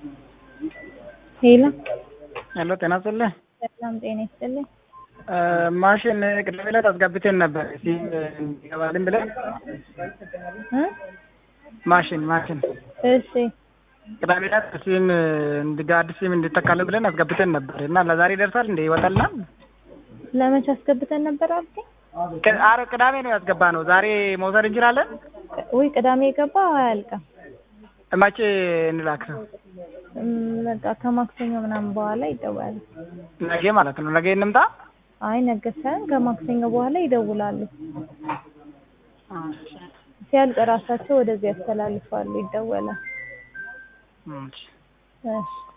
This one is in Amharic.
ሄሎ ሄሎ ጤና ይስጥልኝ። ሰላም ጤና ይስጥልኝ። ማሽን ቅዳሜ ዕለት አስገብተን ነበር ሲም እንዲገባልን ብለን እ ማሽን ማሽን እሺ ቅዳሜ ዕለት ሲም እንዲጋ አዲስ ሲም እንዲተካልን ብለን አስገብተን ነበር እና ለዛሬ ይደርሳል እንደ ይወጣልና ለመቼ አስገብተን ነበር አልከኝ? አረ ቅዳሜ ነው ያስገባ ነው። ዛሬ መውሰድ እንችላለን? ወይ ቅዳሜ የገባ አያልቅም። መቼ እንላክ ነው? እም፣ በቃ ከማክሰኞ ምናምን በኋላ ይደወላል። ነገ ማለት ነው። ነገ እንምጣ። አይ ነገ ሳይሆን ከማክሰኞ በኋላ ይደውላሉ። ሲያልቅ ራሳቸው ወደዚህ ያስተላልፋሉ፣ ይደወላል። እሺ። እሺ